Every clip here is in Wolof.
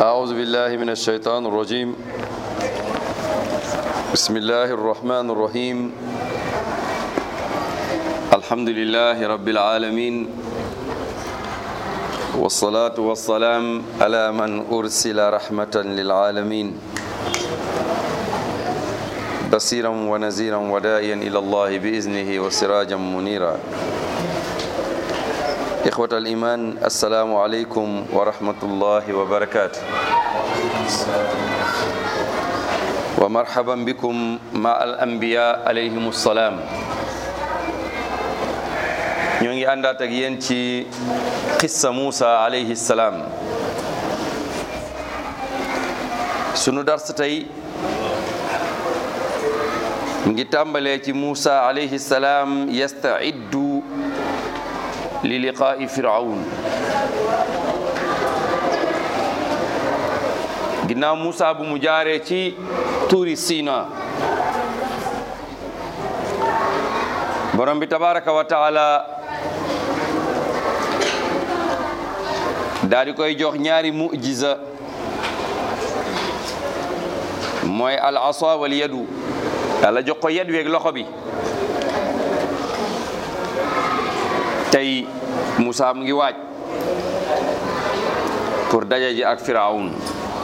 أعوذ بالله من الشيطان الرجيم بسم الله الرحمن الرحيم الحمد لله رب العالمين والصلاة والسلام على من أرسل رحمة للعالمين بصيرا ونذيرا وداعيا إلى الله بإذنه وسراجا منيرا إخوة الإيمان السلام عليكم ورحمة الله وبركاته ومرحبا بكم مع الأنبياء عليهم السلام ñoo ngi àndaat ak yéen ci xissa Muusa alayhi salaam sunu dars tey ngi tàmbalee ci Muusa alayhi salaam yastaiddu li liqaa'i firawn ginnaaw Muusa bu mu jaaree ci tuuri Sina borom bi tabaraka wa taala daal di koy jox ñaari mujiza mooy al asa wal yadu yàlla jox ko yed weeg loxo bi tey Moussa mu ngi waaj pour daje ji ak Firawn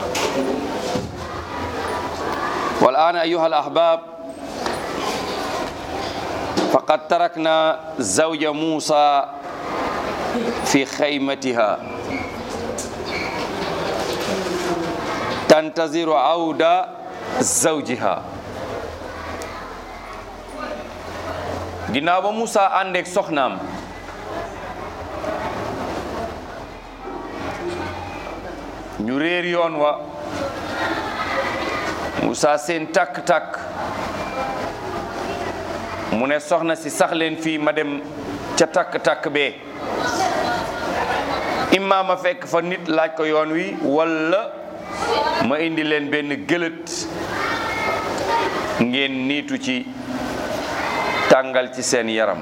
wal aana ayyuha al ahbab faqad tarakna zawja Moussa fi xaymatiha tantaziru awda zawjiha ginnaaw ba Moussa àndeek soxnaam ñu réer yoon wa Moussa seen takk-takk mu ne soxna si sax leen fii ma dem ca takk-takk bee imma ma fekk fa nit laaj ko yoon wi walla ma indi leen benn gëlët ngeen niitu ci tàngal ci seen yaram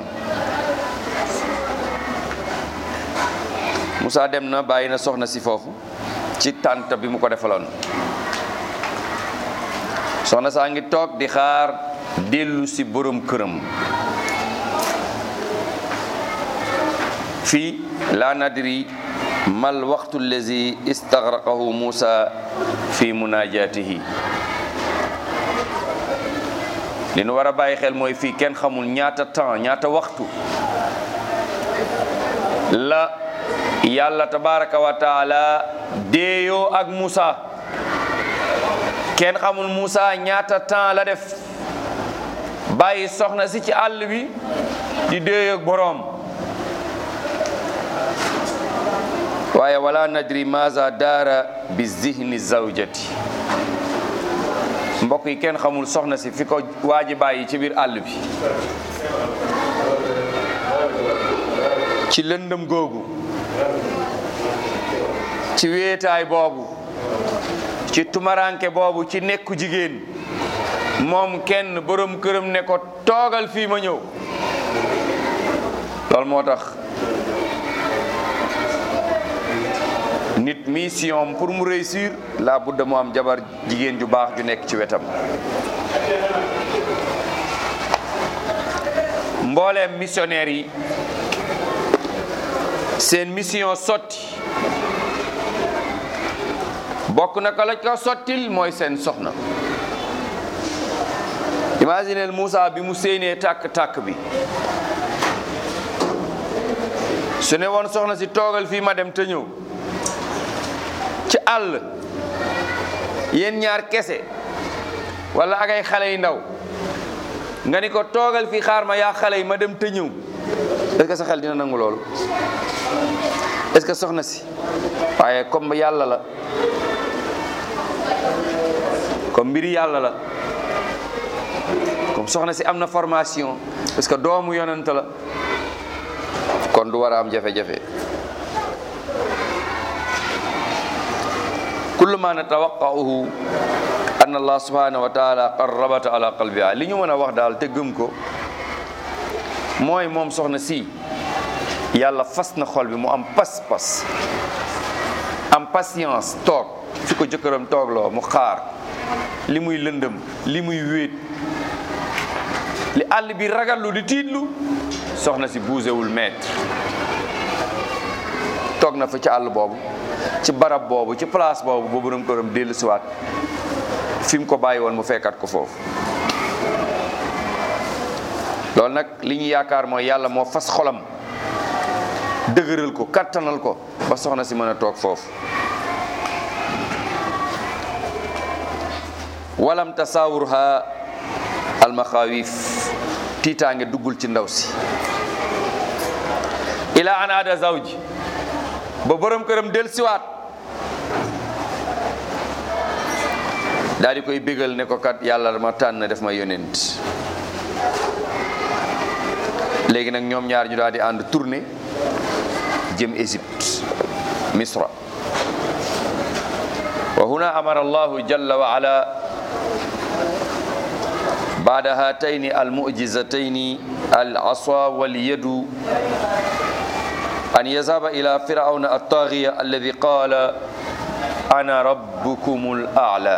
Moussa dem na bàyyi na soxna si foofu ci tànt bi mu ko defaloon soxna saa ngi toog di xaar dellu si borom këram fii laa nadri mal waxtu allazi istagraqahu Moussa fi munajatihi li nu war a bàyyi xel mooy fii kenn xamul ñaata temps ñaata waxtu la yàlla tabaraka wa taala déeyoo ak Moussa kenn xamul Moussa ñaata temps la def bàyyi soxna si ci àll bi di déeyoo ak boroom waaye wala nadri maza daara bi zihni zawjati mbokk yi kenn xamul soxna si fi ko waaji bàyyi ci biir àll bi ci lëndëm googu ci wéetaay boobu ci tumaranke boobu ci nekku jigéen moom kenn borom këram ne ko toogal fii ma ñëw loolu moo tax nit mission pour mu réussir la budda mu am jabar jigéen ju baax ju nekk ci wetam mbooleem missionnaire yi seen mission sotti bokk na ko la ko sottil mooy seen soxna imagineel Moussa bi mu séenee tàkk-tàkk bi su ne woon soxna si toogal fii ma dem te ñëw ci àll yéen ñaar kese wala ak ay xale yu ndaw nga ni ko toogal fii xaar ma yaa xale yi ma dem te ñëw est-ce que sa xel dina nangu loolu est-ce que soxna si waaye comme yàlla la comme mbiri yàlla la comme soxna si am na formation parce que doomu yonent la kon du war a am jafe-jafe kullu ma natawaqa'uhu anna allah subhanahu wa taala qarrabata ala qalbiha li ñu mën a wax daal te gëm ko mooy moom soxna si yàlla fas na xol bi mu am pas-pas am patience toog fi ko jëkkëram toogloo mu xaar li muy lëndëm li muy wéet li àll bi ragallu di tiitlu soxna si buusewul mètre toog na fa ci àll boobu ci barab boobu ci place boobu ba borom këram dellu siwaat fi mu ko bàyyi woon mu fekkat ko foofu loolu nag li ñu yaakaar mooy yàlla moo fas xolam dëgëral ko kattanal ko ba soxna si mën a toog foofu walam tasawurha almaxaawif tiitaange duggul ci ndaw si ila an aada zawji ba borom këram del siwaat daal di koy bégal ne ko kat yàlla ma tànn def ma yonent léegi nag ñoom ñaar ñu daal di ànd tourné jëm Égypte misra wa huna amara allahu jalla wa ala بعد هاتين المعجزتين العصا واليد أن يذهب إلى فرعون الطاغية الذي قال أنا ربكم الأعلى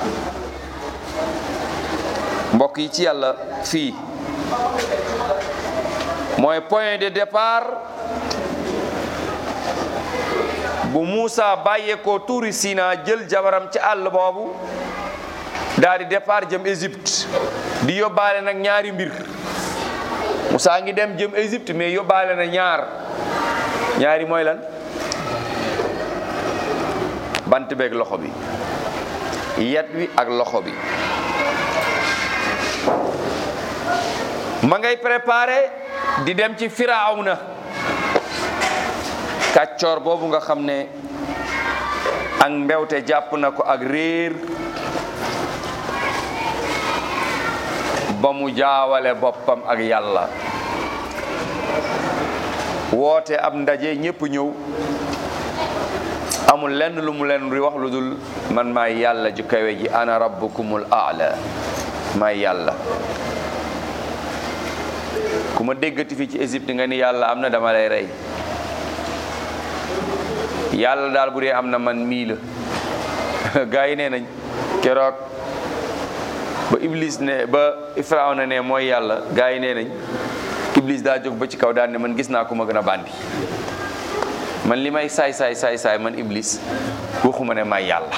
mbokk yi ci yàlla fii mooy point de départ bu Moussa bàyyeekoo tuuri Sina jël jabaram ci àll boobu daal di départ jëm Égypte di yóbbaale nag ñaari mbir Moussa ngi dem jëm Égypte mais yóbbaale na ñaar ñaari mooy lan bant beeg loxo bi yat wi ak loxo bi ma ngay préparé di dem ci Firawna kàccoor boobu nga xam ne ak mbewte jàpp na ko ak réer ba mu jaawale boppam ak yàlla woote ab ndaje ñépp ñëw amul lenn lu mu leen di wax lu dul man maay yàlla ju kawe ji ana rabbukumul aala maay yàlla ku ma déggati fii ci Égypte nga ni yàlla am na dama lay rey yàlla daal bu dee am na man mii la gaa yi nee nañ keroog ba Iblis ne ba Firawna ne mooy yàlla gaa yi nee nañ Iblis daa jóg ba ci kaw daal ne man gis naa ku ma gën a bandi man li may saay saay saay saay man Iblis waxuma ne may yàlla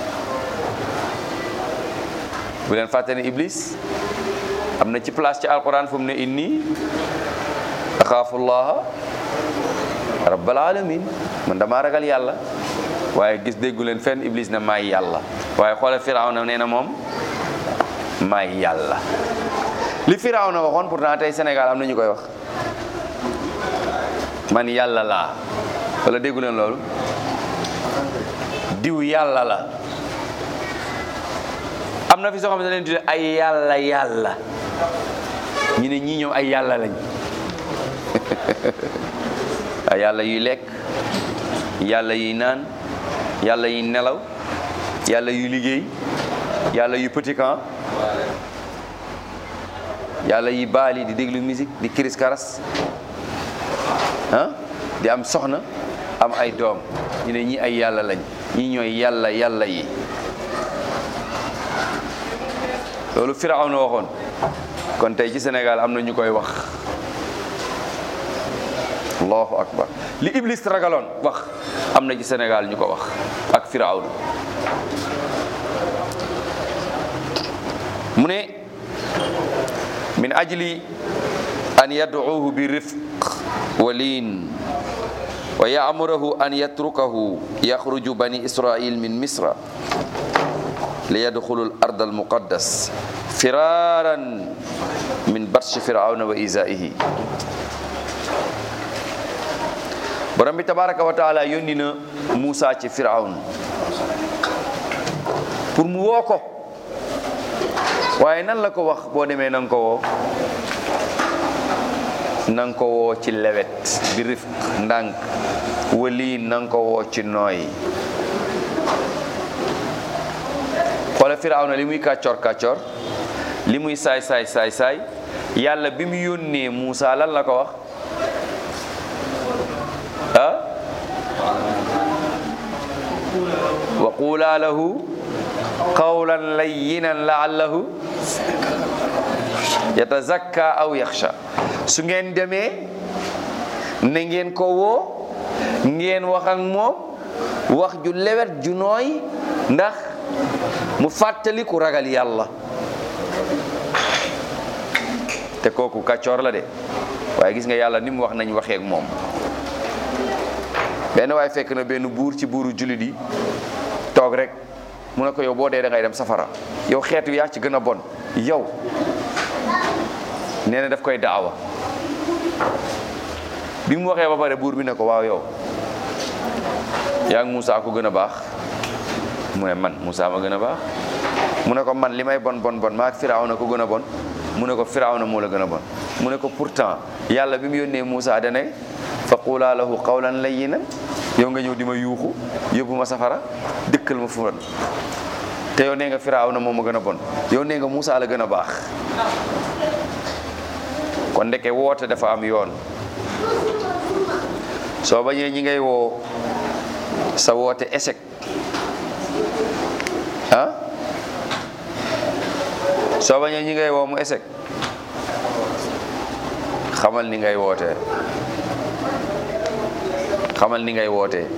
bu leen fàtte ne Iblis am na ci place ci alquran fu mu ne inni axaafullaha rabbal alamin man damaa ragal yàlla waaye gis déggu leen fenn Iblis ne may yàlla waaye xoolal Firawna nee na moom may yàlla li Firawna waxoon pourtant tey Sénégal am na ñu koy wax man yàlla laa wala déggu leen loolu diw yàlla la am na fi soo xam ne leen tudde ay yàlla yàlla ñu ne ñii ñoom ay yàlla lañ ay yàlla yuy lekk yàlla yuy naan yàlla yuy nelaw yàlla yuy liggéey yàlla yu petit camp yàlla yi baali di déglu musique di kiris karas ah di am soxna am ay doom ñu ne ñi ay yàlla lañ ñi ñooy yàlla yàlla yi loolu Firawna waxoon kon tey ci Sénégal am na ñu koy wax allahu akbar li Iblis ragaloon wax am na ci Sénégal ñu ko wax ak Firawna mu ne min ajli an yad'uuhu bi rifq wa liin wa ya'murahu an yatrukahu yaxruju bani israil min misra li yadxulu al ard al muqaddas firaran min batshi firawna wa izaihi borom bi tabaraka wa taala yónni na Muusa ci firawn pour mu woo ko waaye nan la ko wax boo demee na nga ko woo na nga ko woo ci lewet bi rifq ndànk wali na nga ko woo ci nooy xoole Firawna li muy kàccoor kàccoor li muy saay saay saay saay yàlla bi mu yónnee Muusa lan la ko wax ah wa qula lahu qawlan layyinan laallahu yatazakka aw yaxsha su ngeen demee na ngeen ko woo ngeen wax ak moom wax ju lewet ju nooy ndax mu fàttali ku ragal yàlla te kooku kàccoor la de waaye gis nga yàlla ni mu wax nañ waxee ak moom benn waaye fekk na benn buur ci buuru jullit yi toog rek mu ne ko yow boo dee da ngay dem safara yow xeetu yaa ci gën a bon yow nee na daf koy daawa bi mu waxee ba pare buur bi ne ko waaw yow yaa ngi Moussa ko gën a baax mu ne man Moussa ma gën a baax mu ne ko man li may bon bon bon maa ak Firawna ko gën a bon mu ne ko Firawna moo la gën a bon mu ne ko pourtant yàlla bi mu yónnee Moussa dane fa qulaa lahu qawlan layyinan yow nga ñëw di ma yuuxu yóbbu ma safara dëkkal ma fu bon te yow nee nga Firawna moo ma gën a bon yow nee nga Moussa la gën a baax kon ndeke woote dafa am yoon soo bañee ñi ngay woo sa woote échec ah soo bañee ñi ngay woo mu échec xamal ni ngay wootee xamal ni ngay wootee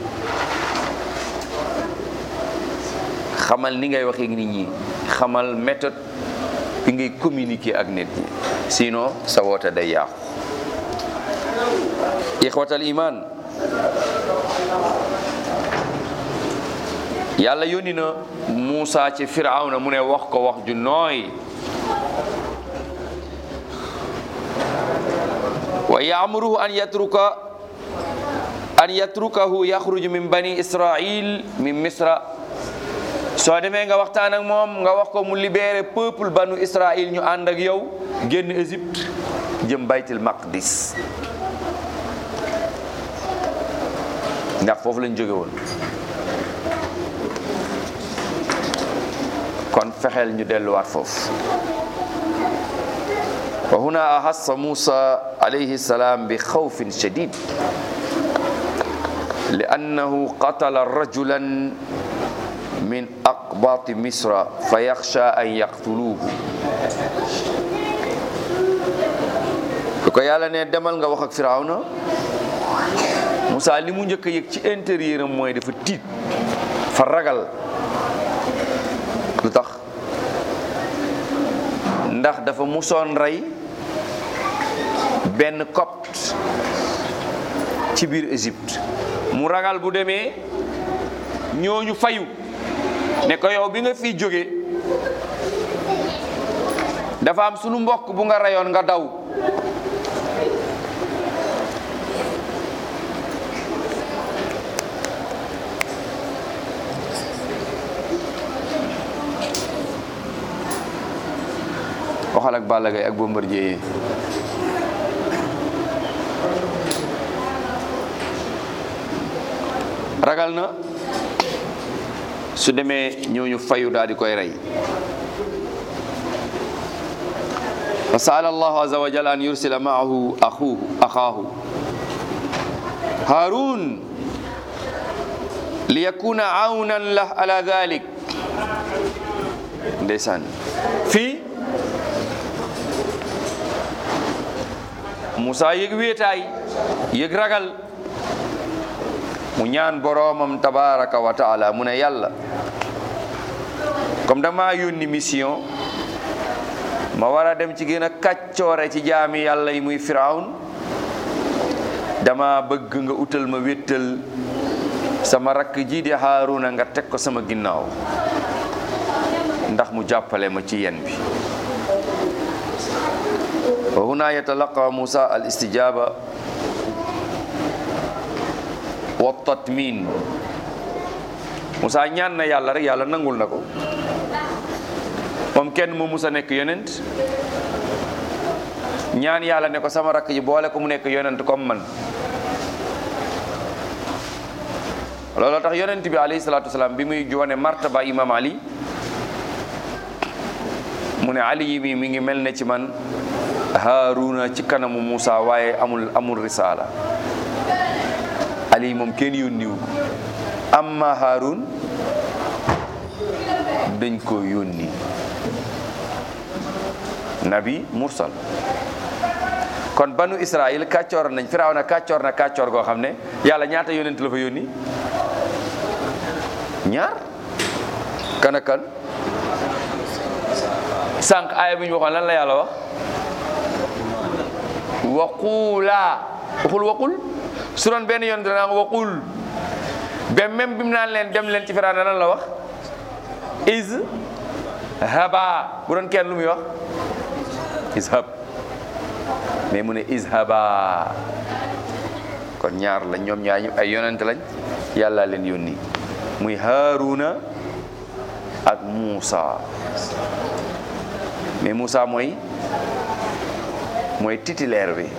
xamal ni ngay waxee nit ñi xamal méthode bi ngay communiquer ak nit ñi sinon sa woote day yàqu ixwatal iman yàlla yónni na Muusa ci Firawna mu ne wax ko wax ju nooy wa yaamuruhu an yatruka an yatrukahu yaxruju min bani israil min misra soo demee nga waxtaan ak moom nga wax ko mu libéré peuple banu israil ñu ànd ak yow génn Égypte jëm baytil maqdis ndax foofu lañ jóge woon kon fexeel ñu delluwaat foofu wa huna ahassa Musa alayhi salaam bi xawfin shadid li annahu qatala rajulan min aqbaati misra fa yaxsha an yaqtuluuhu su ko yàlla ne demal nga wax ak Firawna Moussa li mu njëkk a yëg ci intérieur am mooy dafa tiit fa ragal lu tax ndax dafa musoon rey benn copte ci biir Égypte mu ragal bu demee ñooñu fayu ne ko yow bi nga fi jóge dafa am sunu mbokk bu nga reyoon nga daw waxal ak Balla Gaye ak Bombardier yi ragal na su demee ñooñu fayu daal di koy rey fa saala allahu azza wa jalla an yursila maahu axuhu axaahu harun li yakuna awnan lah ala dhalik ndeysaan fii Moussa yëg wéetaay yëg ragal mu ñaan boroomam tabaraka wa taala mu ne yàlla comme dama yónni mission ma war a dem ci gën a kàccoore ci jaami yàlla yi muy firawn dama bëgg nga utal ma wéttal sama rakk ji di Haaruna nga teg ko sama ginnaaw ndax mu jàppale ma ci yen bi wa huna yatalaqa Musa al istijaba wa tatmin Musa ñaan na yàlla rek yàlla nangul na ko moom kenn mu musa nekk yonent ñaan yàlla ne ko sama rakk ji boole ko mu nekk yonent comme man looloo tax yonent bi alayhi salaatu wasalaam bi muy joone martaba imam ali mu ne ali yi mi mi ngi mel ne ci man haaruna ci kanamu Musa waaye amul amul risaala ali moom kenn yónniwu ko amma haarun dañ ko yónni nabi mursal kon banu israil kàccoor nañ firaaw na kàccoor na kàccoor goo xam ne yàlla ñaata yónent la fa yónni ñaar kan ak kan sànq aaya bi ñu waxoon lan la yàlla wax waquulaa waxul waqul su doon benn yoon dana waqul ba même bi mu naan leen dem leen ci firaaw na lan la wax is haba bu doon kenn lu muy wax ishab mais mu ne ishaba kon ñaar lañ ñoom ñaar ñu ay yonent lañ yàlla leen yónni muy Haaruna ak Muusa mais Muusa mooy mooy titulaire bi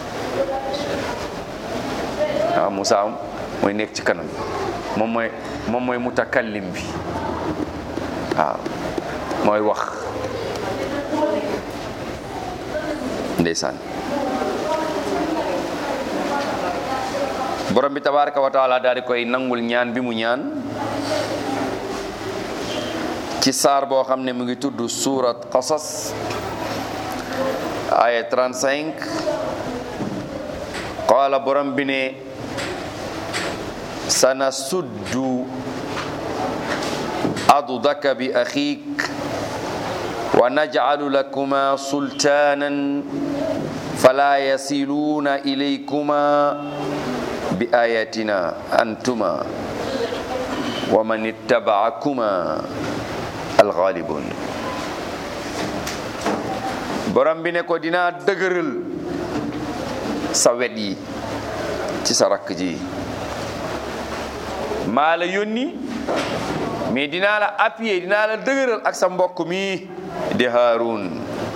waaw Muusa mooy nekk ci kanam moom mooy moom mooy mutakallim bi waaw mooy wax ndeysaan borom bi tabaraka wa taala daal di koy nangul ñaan bi mu ñaan ci saar boo xam ne mu ngi tudd surat qasas aya 35 qaala borom bi ne sana suddu adudaka bi axiik wa najcalu lakuma sultaanan fala yasiluuna ilaykuma bi ayatina antuma wa man ittabacakuma alxaalibun borom bi ne ko dinaa dëgëral sa wet yi ci sa rakk ji maa la yónni mais dinaa la appuyer dinaa la dëgëral ak sa mbokk mi di Haarun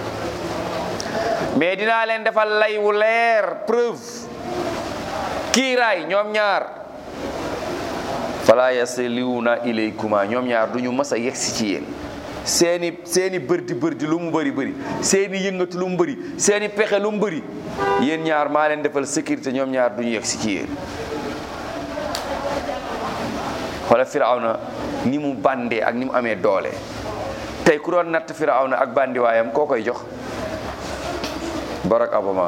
mais dinaa leen defal lay wu leer preuve kiiraay ñoom ñaar fala yasiliwuna ilaykuma ñoom ñaar du ñu mës a yegsi ci yéen seeni seeni bërdi bërdi lu mu bëri bëri seeni yëngatu lu mu bëri seeni pexe lu mu bëri yéen ñaar maa leen defal sécurité ñoom ñaar du ñu yegsi ci yéen xoola firawna ni mu bandee ak ni mu amee doole tey ku doon natt firawna ak bandiwaayam koo koy jox Barack Obama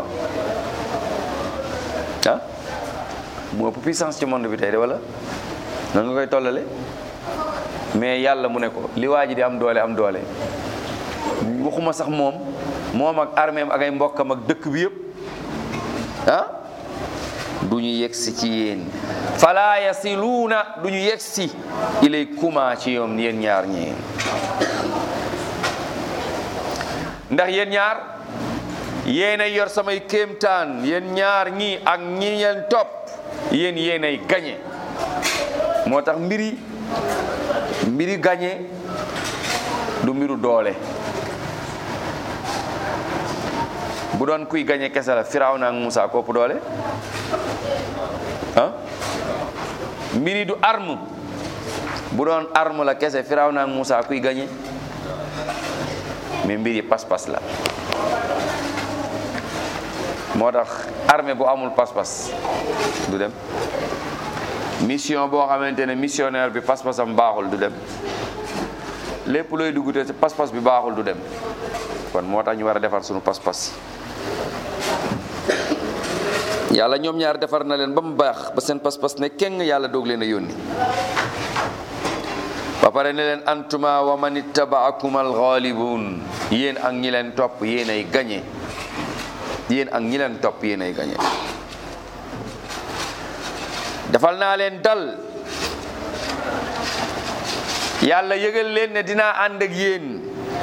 ah mu ëpp puissance ci monde bi tey de wala noonu nga koy tollale mais yàlla mu ne ko li waa ji di am doole am doole waxuma sax moom moom ak armée am ak ay mbokkam ak dëkk bi yëpp ah du ñu yegsi ci yéen fala yasiluuna du ñu yegsi ilay kuma ci yoom yéen ñaar ñi ndax yéen ñaar yéenay yor samay kéemtaan yéen ñaar ñii ak ñi leen topp yéen yéenay gañe moo tax mbiri mbiri gañe du mbiru doole bu doon kuy gañe kese la Firawna ak Musa kopp doole ah mbiri du arme bu doon arme la kese Firawna ak Musa kuy gañe mais mbiri pas-pas la moo tax armée bu amul pas-pas du dem mission boo xamante ne missionnaire bi pas-pasam baaxul du dem lépp looy dugg te pas-pas bi baaxul du dem kon moo tax ñu war a defar sunu pas-pas yàlla ñoom ñaar defar na leen ba mu baax ba seen pas-pas ne keng yàlla doog leen a yónni ba pare ne leen antuma wa man ittabaakum alxaalibun yéen ak ñi leen topp yéen ay gañe yéen ak ñi leen topp yéen ay gañe defal naa leen dal yàlla yëgal leen ne dinaa ànd ak yéen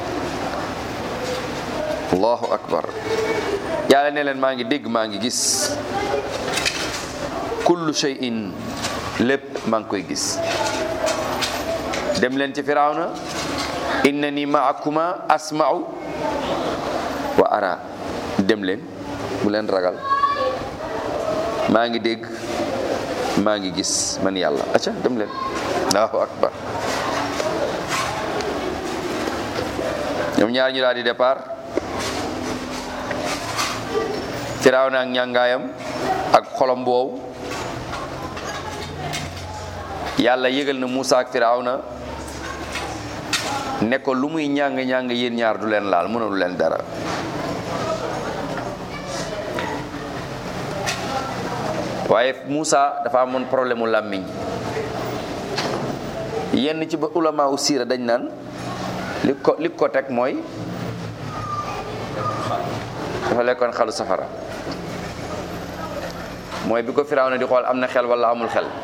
allahu akbar yàlla ne leen maa ngi dégg maa ngi gis kullu shay'in lépp maa ngi koy gis dem leen ci firawna innani maakuma asma'u wa ara dem leen bu leen ragal maa ngi dégg maa ngi gis man yàlla acca dem leen allahu akbar ñoom ñaar ñu daal di départ firawna ak ñàngaayam ak xolom boobu yàlla yëgal na Muusa ak firawna ne ko lu muy ñàng-ñàng yéen ñaar du leen laal mënalu leen dara waaye Moussa dafa amoon problème mu làmmiñ yenn ci ba ulama u siira dañ naan li ko li ko teg mooy dafa lekkoon xalu safara mooy bi ko Firawna di xool am na xel wala amul xel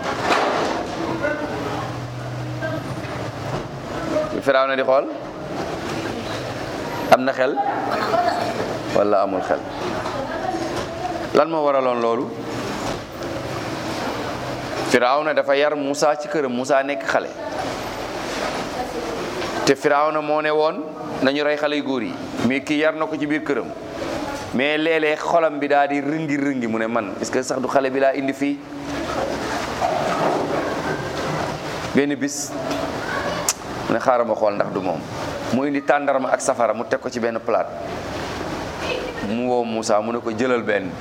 bi Firawna di xool am na xel wala amul xel lan moo waraloon loolu Firawna dafa yar Moussa ci këram Moussa nekk xale te Firawna moo ne woon nañu rey xale yu góor yi mais kii yar na ko ci biir këram mais léeg-léeg xolam bi daal di rëngi rëngi mu ne man est-ce que sax du xale bi laa indi fii benn bis mu ne xaaral ma xool ndax du moom mu indi tàndarma ak safara mu teg ko ci benn plate mu woo Moussa mu ne ko jëlal benn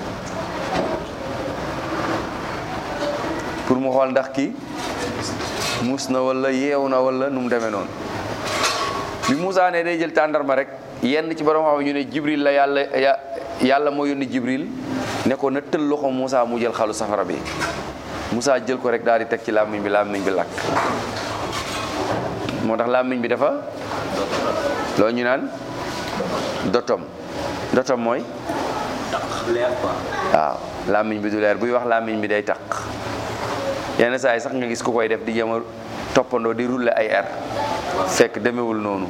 pour mu xool ndax kii muus na wala yeew na wala nu mu demee noonu bi Moussa ne day jël tàndarma rek yenn ci borom xam ñu ne Jibril la yàlla yàlla moo yónni Jibril ne ko na tël loxo Moussa mu jël xalu safara bi Moussa jël ko rek daal di teg ci làmmiñ bi làmmiñ bi lakk moo tax làmmiñ bi dafa loolu ñu naan dotom dotom mooy waaw làmmiñ bi du leer buy wax làmmiñ bi day taq yenn saa yi sax nga gis ku koy def di jéem a toppandoo di rouler ay air fekk demewul noonu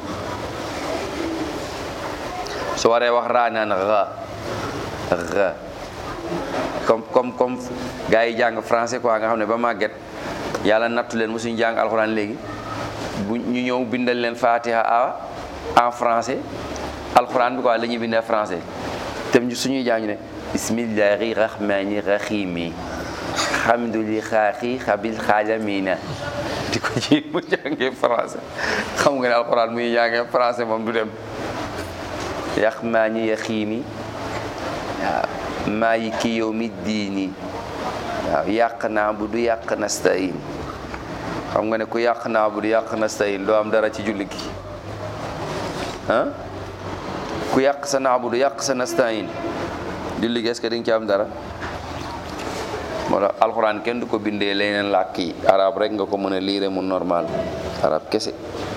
su waree wax raa naan ra ra comme comme comme gars yi jàng français quoi nga xam ne ba màgget yàlla nattu leen mosuñu jàng alxuraan léegi bu ñu ñëw bindal leen fatiha a en français alxuraan bi quoi la ñuy bindee français te suñuy jàng ne bismillahi rahmani rahimi xamduli xaaxi xabil xaalamina di ko ji mu jàngee français xam nga ne alxuraan muy jàngee français moom du dem yax maa ñi yaxiimi waaw maa yi ki yow mi diini waaw yàq naa bu du yàq nastain xam nga ne ku yàq naa bu du yàq nastain doo am dara ci julli gi ah ku yàq sa naa bu du yàq sa nastain julli gi est-ce que di nga ci am dara moo tax alxuraan kenn du ko bindee leneen làkk yi arab rek nga ko mën a liire mu normal arab kese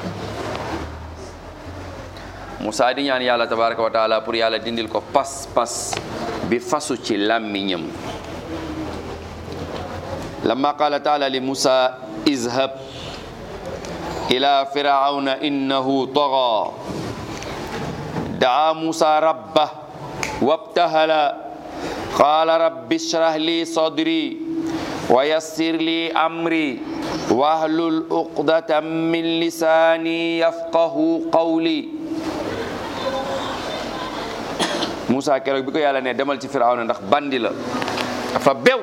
Moussa di ñaan yàlla tabaraka wa taala pour yàlla dindil ko pas pas bi fasu ci làmmiñam lamma qala taala li Moussa izhab ila firawna innahu taga daa Moussa rabba wabtahala qala rabbi ishrah li sadri wa yassir li amri wahlul uqdatan min lisani yafqahu qawli Moussa keroog bi ko yàlla ne demal ci Firawna ndax bandi la dafa bew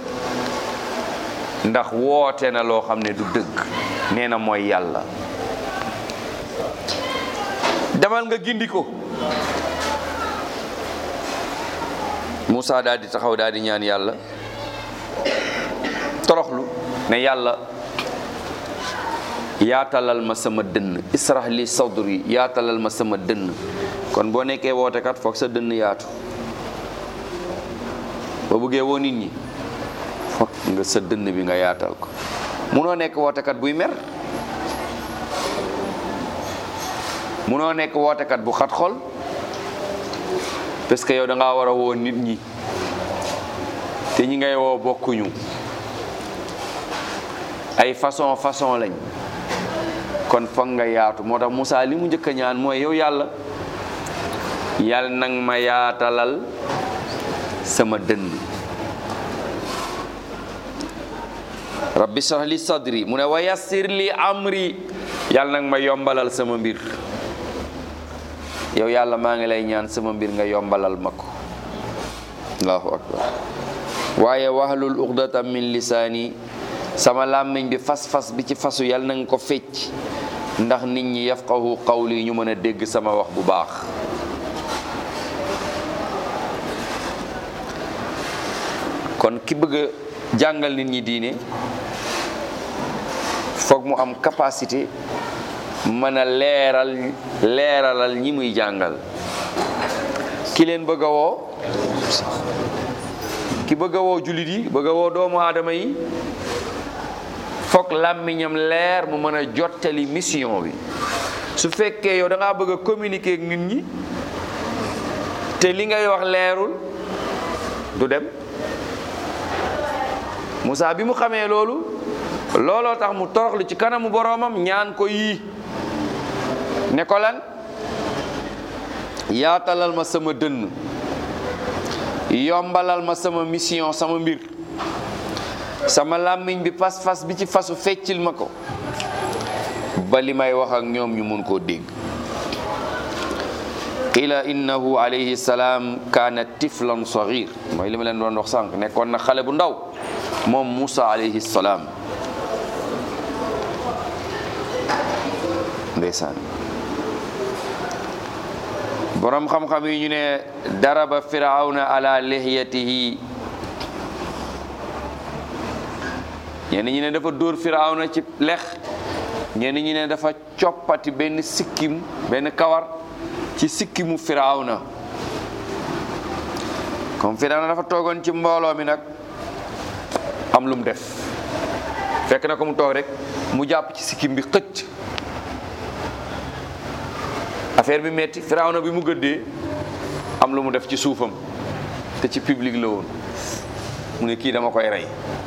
ndax woote na loo xam ne du dëgg nee na mooy yàlla demal nga gindi ko Moussa daal di taxaw daal di ñaan yàlla toroxlu ne yàlla yaatalal ma sama dënn israh li sadri yaatalal ma sama dënn kon boo nekkee wootekat foog sa dënn yaatu boo bëggee woo nit ñi foog nga sa dënn bi nga yaatal ko munoo nekk wootekat buy mer munoo nekk wootekat bu xat xol parce que yow da ngaa war a woo nit ñi te ñi ngay woo bokkuñu ay façon façon lañ kon foog nga yaatu moo tax Moussa li mu njëkk a ñaan mooy yow yàlla yàlla nag ma yaatalal sama dënn rabbi shrah li sadri mu ne wa yassir li amri yàlla nag ma yombalal sama mbir yow yàlla maa ngi lay ñaan sama mbir nga yombalal ma ko allahu akbar waaye wahlul uqdatan min lisaani sama làmmiñ bi fas-fas bi ci fasu yàlla na nga ko fecc ndax nit ñi yafqahu qawli ñu mën a dégg sama wax bu baax kon ki bëgg a jàngal nit ñi diine foog mu am capacité mën a leeral leeralal ñi muy jàngal ki leen bëgg a woo ki bëgg a woo jullit yi bëgg a woo doomu aadama yi foog làmmiñam leer mu mën a jottali mission bi su fekkee yow da ngaa bëgg a communiquer ak nit ñi te li ngay wax leerul du dem Moussa bi mu xamee loolu looloo tax mu toroxlu ci kanamu boroomam ñaan ko yii ne ko lan yaatalal ma sama dënn yombalal ma sama mission sama mbir sama làmmiñ bi fas-fas bi ci fasu feccil ma ko ba li may wax ak ñoom ñu mun koo dégg qila innahu alayhi salaam kaana tiflan sagir mooy li ma leen doon wax sànq nekkoon na xale bu ndaw moom Moussa alayhi salaam ndeysaan borom xam-xam yi ñu ne daraba firawna ala lihiyatihi ñenn ñi ne dafa dóor firawna ci lex ñenn ñi ne dafa coppati benn sikkim benn kawar ci sikkimu firawna comme firawna dafa toogoon ci mbooloo mi nag am lu mu def fekk na ko mu toog rek mu jàpp ci sikkim bi xëcc affaire bi metti firawna bi mu gëddee am lu mu def ci suufam te ci public la woon mu ne kii dama koy rey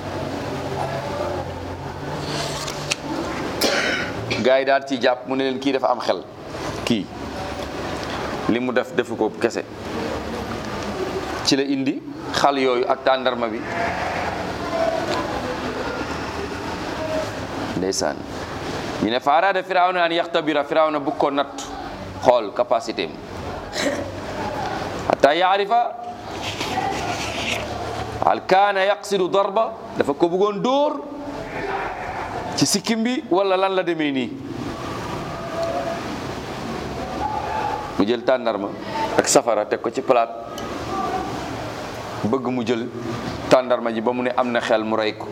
gars yi daal ci jàpp mu ne leen kii dafa am xel kii li mu def defu ko kese ci la indi xal yooyu ak tàndarma bi ndeysaan ñu ne fa araada firawna an yaxtabira firawna bu ko natt xool capacité am hatta yaarifa hal kaana yaqsidu darba dafa ko bëggoon dóor ci sikkim bi wala lan la demee nii mu jël tàndarma ak safara teg ko ci palaat bëgg mu jël tàndarma ji ba mu ne am na xel mu rey ko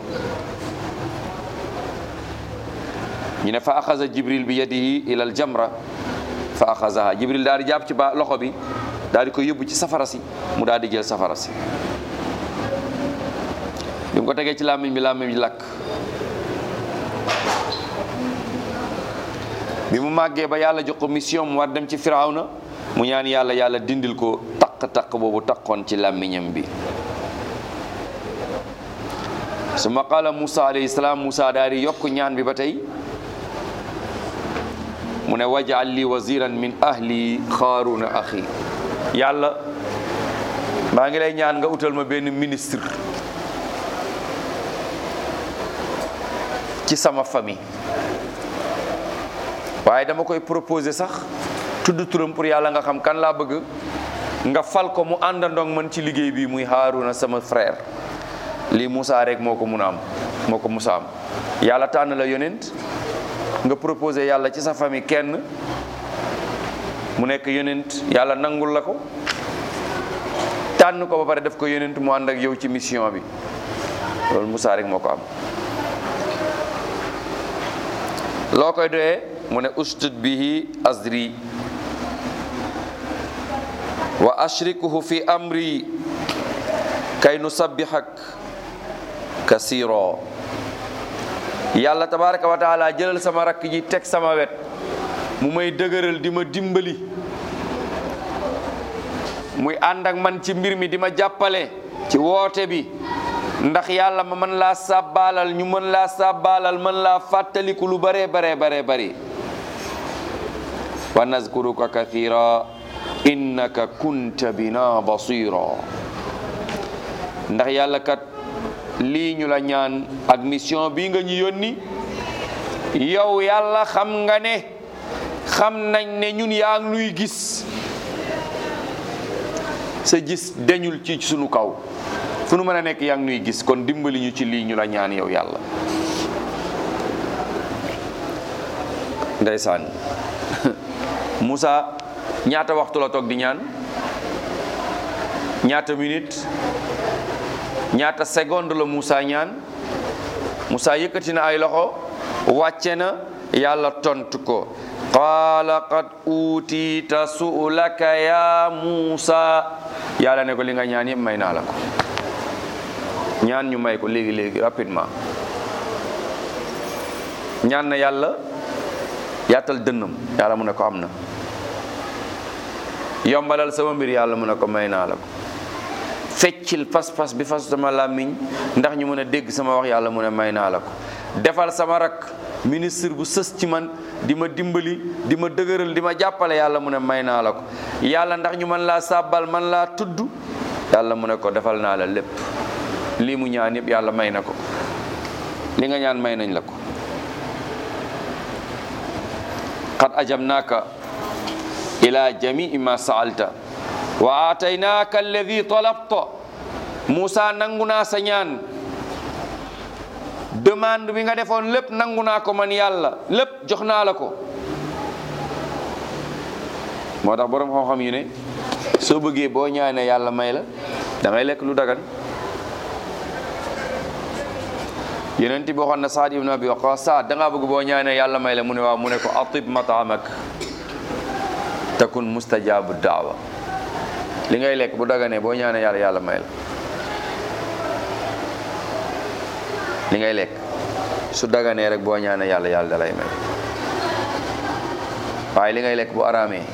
ñu ne fa axaza jibril bi yadihi ila al jamra fa axazaha jibril daal di jàpp ci ba loxo bi daal di ko yóbbu ci safara si mu daal di jël safara si bi mu ko tegee ci làmmiñ bi làmmiñ bi lakk bi mu màggee ba yàlla jox ko mission mu war dem ci firawna mu ñaan yàlla yàlla dindil ko taq-taq boobu taqoon ci làmmiñam bi summa qaala Musa alayhi salaam Musa daal di yokk ñaan bi ba tey mu ne waj'al li waziran min ahli xaaruna axi yàlla maa ngi lay ñaan nga utal ma benn ministre ci sama famille waaye dama koy proposer sax tudd turam pour yàlla nga xam kan laa bëgg nga fal ko mu àndandoog man ci liggéey bi muy Haaruna sama frère lii Moussa rek moo ko mun a am moo ko Moussa am yàlla tànn la yonent nga proposé yàlla ci sa famille kenn mu nekk yonent yàlla nangul la ko tànn ko ba pare def ko yonent mu ànd ak yow ci mission bi loolu Moussa rek moo ko am loo koy doyee mu ne ustud bihi azri wa ashrikuhu fi amri kay nusabbihak kasiro yàlla tabaraka wa taala jëlal sama rakk ji teg sama wet mu may dëgëral di ma dimbali muy ànd ak man ci mbir mi di ma jàppale ci woote bi ndax yàlla ma mën laa sàbbaalal ñu mën laa sàbbaalal mën laa fàttaliku lu bare bare bare bari wa nazkuruka kathira innaka kunta bina basira ndax yàlla kat lii ñu la ñaan ak mission bii nga ñu yónni yow yàlla xam nga ne xam nañ ne ñun yaa ngi nuy gis sa gis deñul ci sunu kaw fu nu mën a nekk yaa ngi nuy gis kon dimbali ñu ci lii ñu la ñaan yow yàlla ndeysaan Moussa ñaata waxtu la toog di ñaan ñaata minute ñaata seconde la Moussa ñaan Moussa yëkkati na ay loxo wàcce na yàlla tontu ko qaala qad uutiita su'laka ya muusa yàlla ne ko li nga ñaan yëpp may naa la ko ñaan ñu may ko léegi léegi rapidement ñaan na yàlla yaatal dënnam yàlla mu ne ko am na yombalal sama mbir yàlla mu ne ko may naa la ko feccil pas-pas bi fas sama làmmiñ ndax ñu mën a dégg sama wax yàlla mu ne may naa la ko defal sama rak ministre bu sës ci man di ma dimbali di ma dëgëral di ma jàppale yàlla mu ne may naa la ko yàlla ndax ñu mën laa sàbbal man laa tudd yàlla mu ne ko defal naa la lépp lii mu ñaan yëpp yàlla may na ko li nga ñaan may nañ la ko qad ajabnaaka ila jamii ma saalta wa aataynaaka alladi talabta Moussa nangu naa sa ñaan demande bi nga defoon lépp nangu naa ko man yàlla lépp jox naa la ko moo tax boroom xam-xam yu ne soo bëggee boo ñaanee yàlla may la da ngay lekk lu dagan yeneen ti waxoon na Saad ibn Abi Waqqas Saad da ngaa bëgg boo ñaanee yàlla may la mu ne waaw mu ne ko atib mataamak takun mustajabu daawa li ngay lekk bu daganee boo ñaanee yàlla yàlla may la li ngay lekk su daganee rek boo ñaanee yàlla yàlla da lay may waaye li ngay lekk bu araamee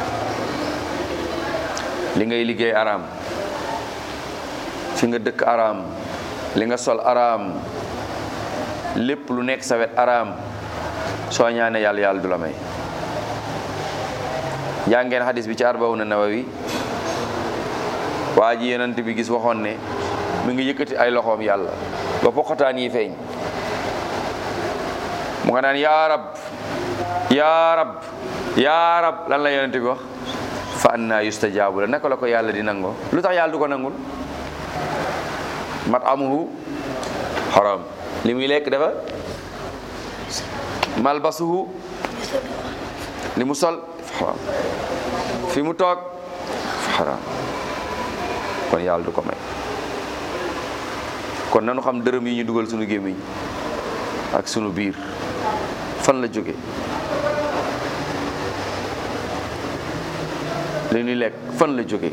li ngay liggéey araam fi nga dëkk araam li nga sol araam lépp lu nekk sa wet araam soo ñaanee yàlla yàlla du la may jàngeen xadis bi ci arbawuna nawawi waa ji yonent bi gis waxoon ne mi ngi yëkkati ay loxoom yàlla ba poqataan yi feeñ mu nga naan yaa rab yaa rab yaa rab lan la yonent bi wax fa anna yustajaabu la naka la ko yàlla di nangoo lu tax yàlla du ko nangul mat amuhu haram li muy lekk dafa malbasuhu li mu sol haram fi mu toog haram kon yàlla du ko may kon nanu xam dërëm yi ñu dugal sunu gémmiñ ak sunu biir fan la jóge li ñuy lekk fan la jóge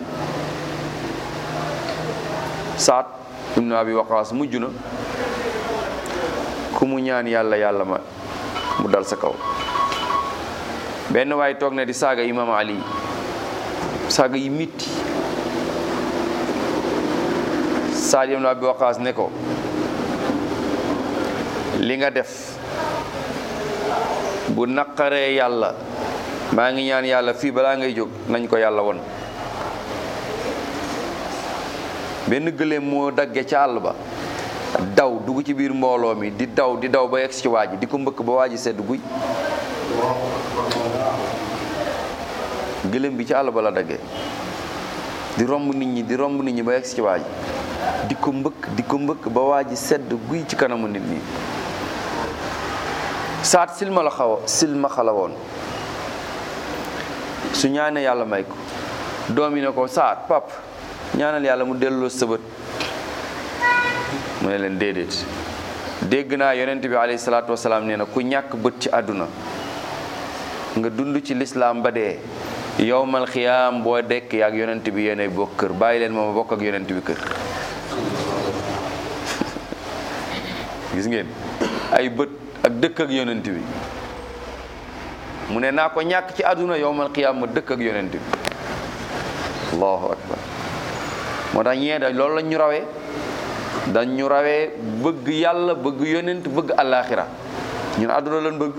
saat ibnu abi waqaas mujj na ku mu ñaan yàlla yàlla ma mu dal sa kaw benn waay toog na di saaga imam ali saaga yi mitti saat ibnu abi waqaas ne ko li nga def bu naqaree yàlla maa ngi ñaan yàlla fii balaa ngay jóg nañ ko yàlla won benn gëléem moo dagge ca àll ba daw dugg ci biir mbooloo mi di daw di daw ba yegg ci waa ji di ko mbëkk ba waa ji sedd guy gëléem bi ci àll ba la dagge di romb nit ñi di romb nit ñi ba yegg ci waa ji di ko mbëkk di ko mbëkk ba waa ji sedd guy ci kanamu nit ñi saat silma la xaw silma xala woon su ñaanee yàlla may ko doom yi ne ko saat pap ñaanal yàlla mu delloo sëbët mu ne leen déedéet dégg naa yonent bi alayhi salaatu wasalaam nee na ku ñàkk bët ci àdduna nga dund ci lislaam ba dee yowmal xiyaam boo dekk yaak yonent bi yéenay bokk kër bàyyi leen mooma bokk ak yonent bi kër gis ngeen ay bët ak dëkk ak yonent bi mu ne naa ko ñàkk ci àdduna yowmal qiyaam ma dëkk ak yonent bi allahu akbar moo tax ñee da loolu lañ ñu rawee dañ ñu rawee bëgg yàlla bëgg yonent bëgg àllaaxira ñun àdduna lañ bëgg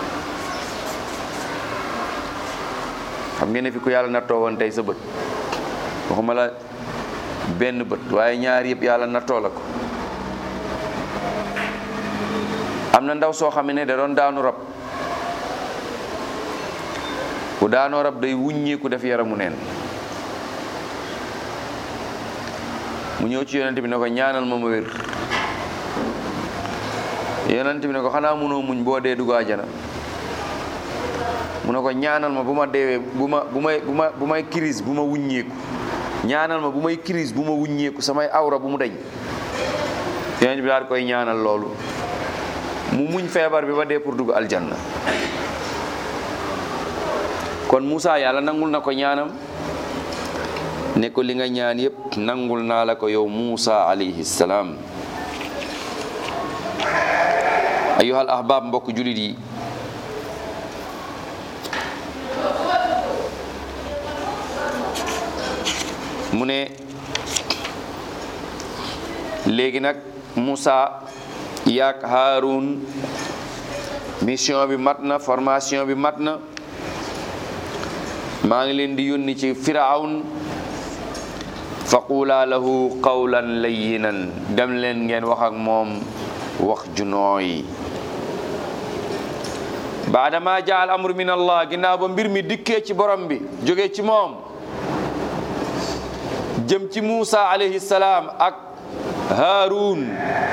xam ngeen ne fi ku yàlla nattoo woon tey sa bët waxuma la benn bët waaye ñaar yëpp yàlla nattoo la ko am na ndaw soo xam ne da doon daanu rab ku daanoo rab day wuññeeku def yaramu neen mu ñëw ci yonent bi ne ko ñaanal ma ma wér yonent bi ne ko xanaa mënoo muñ boo dee dugg àjjana mu ne ko ñaanal ma bu ma deewee bu ma bu may bu ma bu may crise bu ma wuññeeku ñaanal ma bu may crise bu ma wuññeeku samay awra bu mu deñ yonent bi daal koy ñaanal loolu mu muñ feebar bi ba dee pour dugg aljanna kon Moussa yàlla nangul na ko ñaanam ne ko li nga ñaan yépp nangul naa la ko yow Moussa alayhi salaam ayyuhal ahbab mbokk julit yi mu ne léegi nag Moussa yaak Haroun mission bi mat na formation bi mat na maa ngi leen di yónni ci firawn faqula lahu qawlan layyinan dem leen ngeen wax ak moom wax ju nooy baadama jaal amru min allah ginnaaw ba mbir mi dikkee ci borom bi jógee ci moom jëm ci Muusa alayhi salaam ak Haarun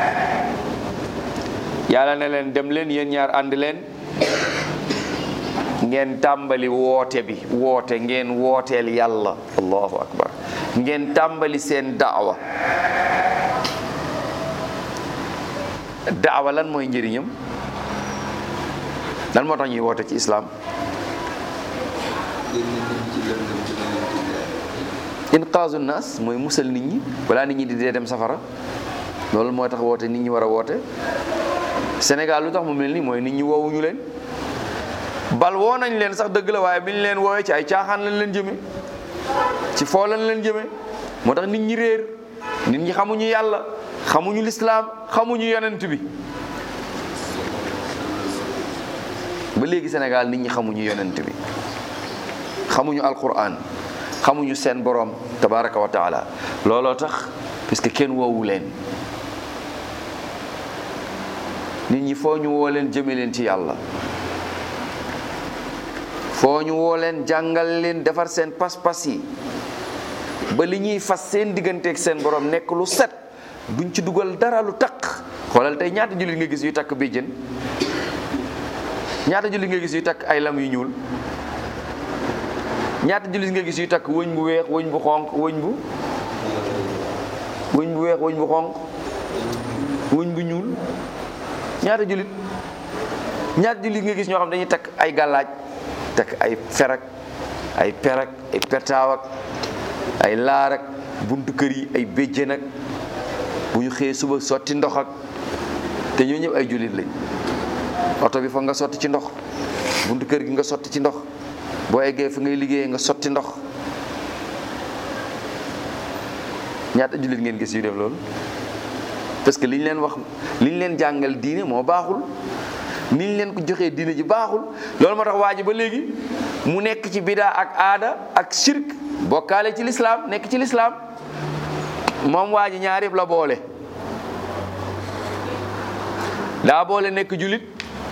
yàlla ne leen dem leen yéen ñaar ànd leen ngeen tàmbali woote bi woote ngeen wooteel yàlla allahu akbar ngeen tàmbali seen daawa daawa lan mooy njëriñam lan moo tax ñuy woote ci islaam inqaazu naas mooy musal nit ñi balaa nit ñi di dee dem safara loolu moo tax woote nit ñi war a woote Sénégal lu tax mu mel ni mooy nit ñi woowuñu leen bal woo nañ leen sax dëgg la waaye bi ñu leen woowee ci ay caaxaan lañ leen jëme ci foo lañ leen jëme moo tax nit ñi réer nit ñi xamuñu yàlla xamuñu lislaam xamuñu yonent bi ba léegi Sénégal nit ñi xamuñu yonent bi xamuñu alquran xamuñu seen borom tabaraka wa taala looloo tax parce que kenn woowu leen nit ñi foo ñu woo leen jëme leen ci yàlla foo ñu woo leen jàngal leen defar seen pas-pas yi ba li ñuy fas seen digganteeg seen borom nekk lu set duñ ci dugal dara lu takk xoolal tey ñaata jullit nga gis yu takk béjjën ñaata jullit nga gis yu takk ay lam yu ñuul ñaata jullit nga gis yu takk wëñ bu weex wëñ bu xonq wëñ bu wëñ bu weex wëñ bu xonq wëñ bu ñuul ñaata jullit ñaata jullit nga gis ñoo xam dañuy takk ay gàllaaj takk ay ferak ay perak ay pertaawak ay laarak buntu kër yi ay béjjén ak bu ñu xëyee suba sotti ndox ak te ñoo ñëpp ay jullit lañ oto bi foog nga sotti ci ndox buntu kër gi nga sotti ci ndox boo eggee fi ngay liggéeyee nga sotti ndox ñaata jullit ngeen gis yu def loolu parce que li ñu leen wax li ñu leen jàngal diine moo baaxul ni ñu leen ko joxee diine ji baaxul loolu moo tax waa ji ba léegi mu nekk ci bidaa ak aada ak shirk bokkaale ci lislaam nekk ci lislaam moom waa ji ñaar yëpp la boole daa boole nekk julit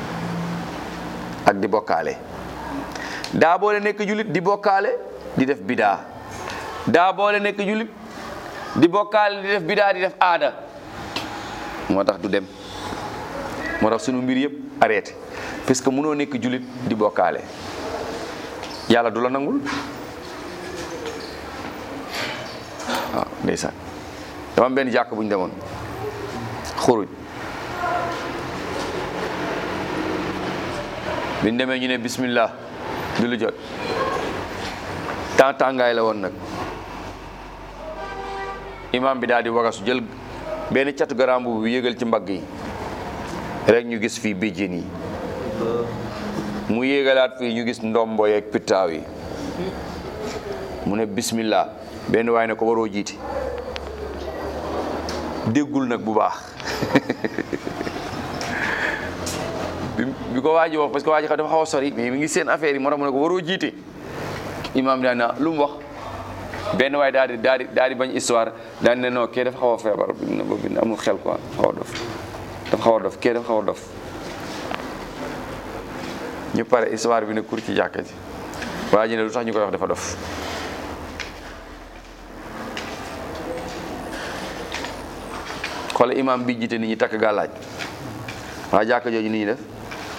ak di bokkaale daa boole nekk julit di bokkaale di def bidaa daa boole nekk julit di bokkaale di def bidaa di def aada moo tax du dem moo tax sunu mbir yëpp arrêté parce que mënoo nekk julit di bokkaale yàlla du la nangul waaw ndeysaan dama am benn jàkk bu ñu demoon xuruj bi ñu demee ñu ne bismillah du lu jot temps tàngaay la woon nag imam bi daal di wagasu jël benn catu garam bu yëgal ci mbagg yi rek ñu gis fii béjjén yi mu yéegalaat fii ñu gis ndombo yeeg pittaaw yi mu ne bismillah benn waay ne ko waroo jiiti déggul nag bu baax bi ko waa ji wax parce que waa ji dafa xaw a sori mais mi ngi seen affaire yi moo tax mu ne ko waroo jiite imaam daan na lu mu wax benn waay daal di daal di daal di bañ histoire daan ne non kii dafa xaw a feebar bi amul xel quoi xaw a dof dafa xaw a dof kii dafa xaw a dof ñu pare histoire bi ne kur ci jàkka ji waa ji ne lu tax ñu koy wax dafa dof xoole imam bi jiite nit ñi takk gàllaaj waa jàkka jooju nit ñi def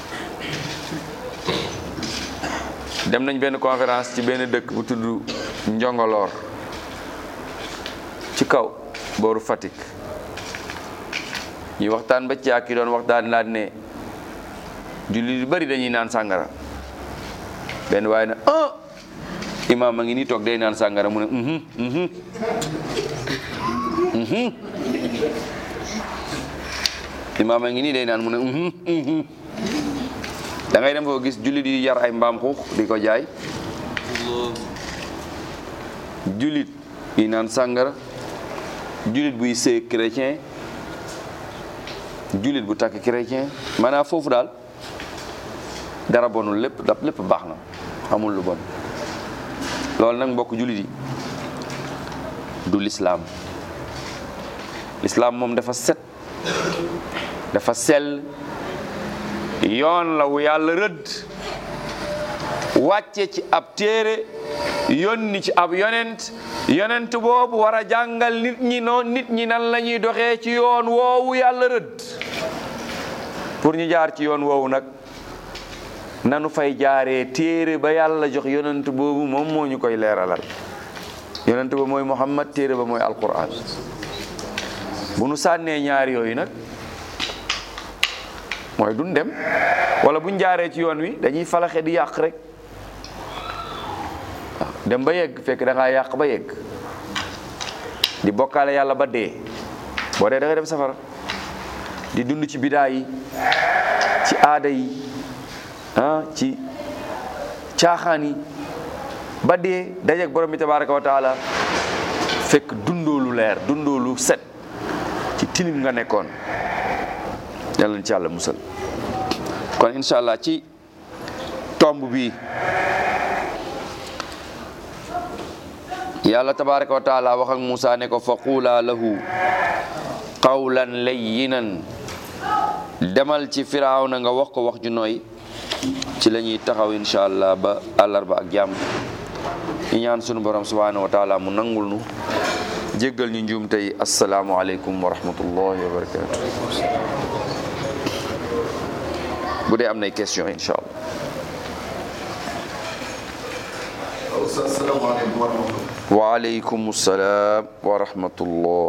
dem nañ benn conférence ci benn dëkk bu tudd Njongoloor ci kaw booru Fatick ñu waxtaan ba ci ak yi doon waxtaan laat ne julli lu bari dañuy naan sàngara benn waaye na ah imaam a ngi nii toog day naan sàngara mu ne mhm mhm mhm imaam a ngi nii day naan mu ne mhm mhm da ngay dem foo gis jullit yi yar ay mbaam xuux di ko jaay jullit yi naan sàngara jullit buy sëy chrétien jullit bu takk chrétien maanaam foofu daal dara bonul lépp daf lépp baax na amul lu bon loolu nag mbokk jullit yi du lislaam lislaam moom dafa set dafa sell yoon la wu yàlla rëdd wàcce ci ab téere yónni ci ab yonent yonent boobu war a jàngal nit ñi noon nit ñi nan la ñuy doxee ci yoon woowu yàlla rëdd pour ñu jaar ci yoon woowu nag nanu fay jaaree téere ba yàlla jox yonent boobu moom moo ñu koy leeralal yonent ba mooy muhammad téere ba mooy alquran bu nu sànnee ñaar yooyu nag mooy duñ dem wala buñ jaaree ci yoon wi dañuy falaxe di yàq rek waaw dem ba yegg fekk da ngaa yàq ba yegg di bokkaale yàlla ba dee boo dee da nga dem safara di dund ci bidaa yi ci aada yi ah ci caaxaan yi ba dee dajeeg borom bi tabaraka wa taala fekk dundoolu leer dundoolu set ci tilim nga nekkoon yàlla na ci yàlla musal kon incha allah ci tomb bi yàlla tabaraka wa taala wax ak Moussa ne ko fa quulaa lahu qawlan layyinan demal ci firawna nga wax ko wax ju nooy ci la ñuy taxaw incha allah ba àllarba ak jàmm ñu ñaan sunu borom subhanahu wa taala mu nangul nu jéggal ñu njuum tey asalaamualeykum wa rahmatullahi wa barakatu bu dee am nay question incha allah Oustaz salaamaaleykum wa rahmatulah. waaleykum salaam wa rahmatullah